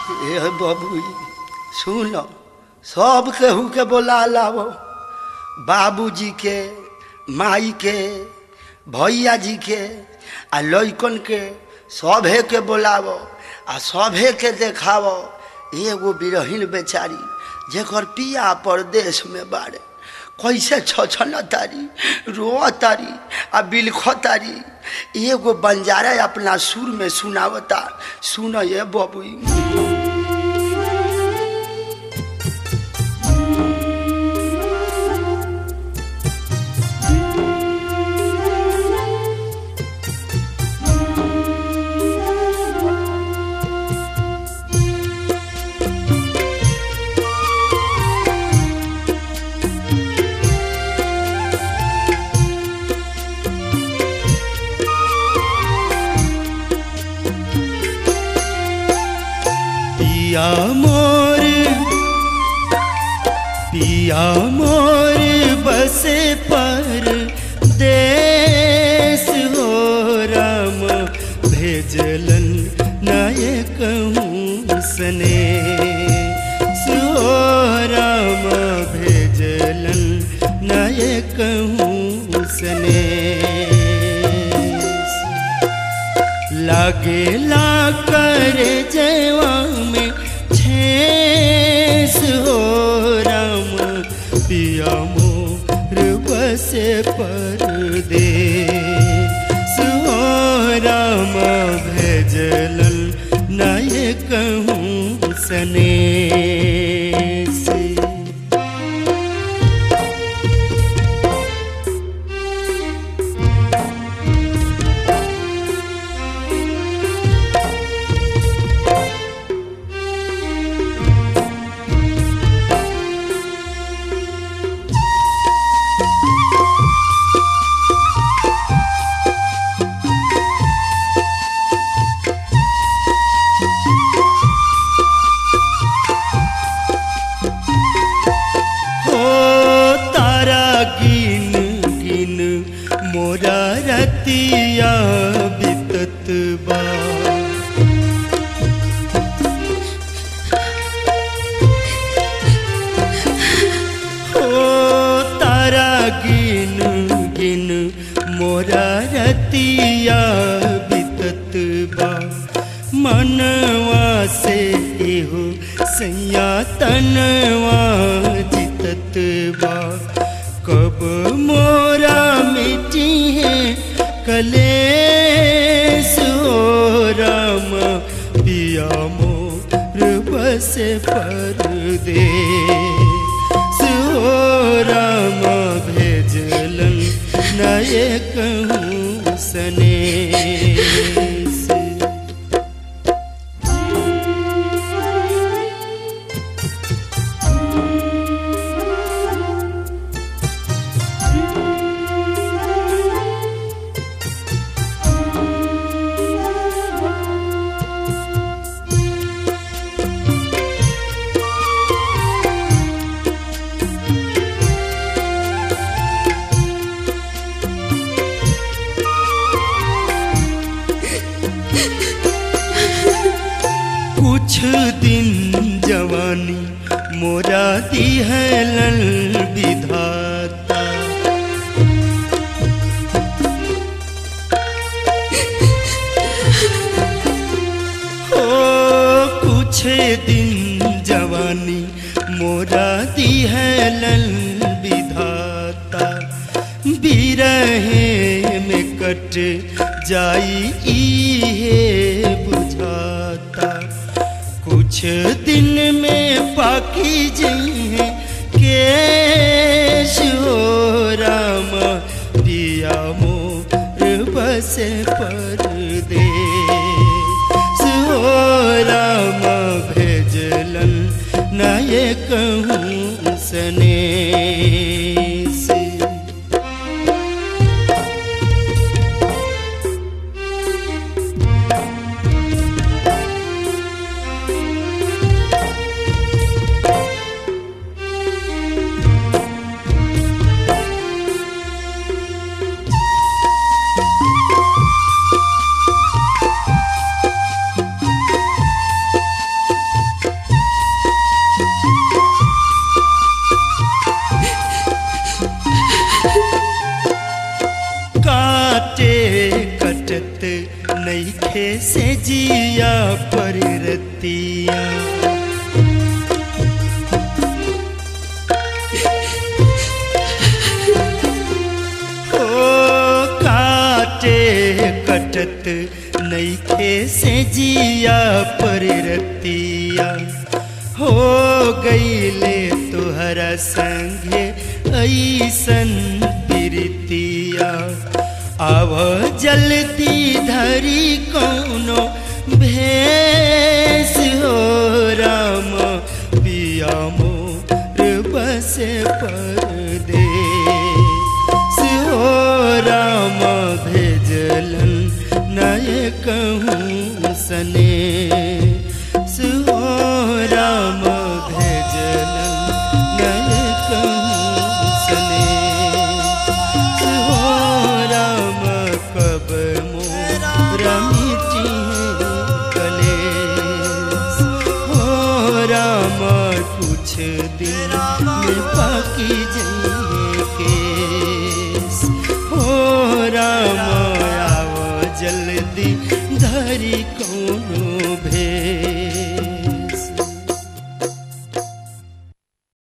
ए बबुई सुन सब केहू के बोला लाओ बाबूजी के माई के भैया जी के आ लइकन के सभे के बोलावो आ सभे के देखावो एगो बिरहीन बेचारी जेकर पिया परदेश में बाड़े कैसे छछन तारी रो तारी आ बिलख तारी एगो बंजारा अपना सुर में सुनावता सुन ये बबुई पिया मोर पिया मोर बसे पर देश हो राम भेजलन नायक सने सो राम भेजलन नायक सने लागेला कर जवा में छेस हो राम पिया मोर बसे पर दे सो राम भेजलन नायक सने से हो तारा गिन गिन मोरा रतिया बितत बा हो तारा गिन गिन मोरा रतिया बितत बा मनवा से एहो सैया तनवा जितत बा कब मोरा मिटी है कलेस हो राम पिया मोर बस पर दे सो राम भेजलन नायक सने से कुछ दिन जवानी मोरा दिहलन विधाता हो कुछ दिन जवानी मोरा दिहलन विधाता बिरहे में कट जाई इहे बुझाता कुछ दिन में पाकी जइहे केश हो राम पिया मोर बस पर दे सो राम भेजलन नायक सने से रतिया ओ काटे कटत नईखे से जिया पर रतिया हो गईले तुहरा संगे ऐसन प्रीतिया आव जल्दी धरी कौनो भेस हो राम पिया मोर बसे परदेस हो राम भेजलन नय कहूँ सने हो राम भेजलन नय कहूँ सने हो राम कब मोरा मिटी कलेस हो राम कुछ दिन में पाकी जाइए केस हो राम आव जल्दी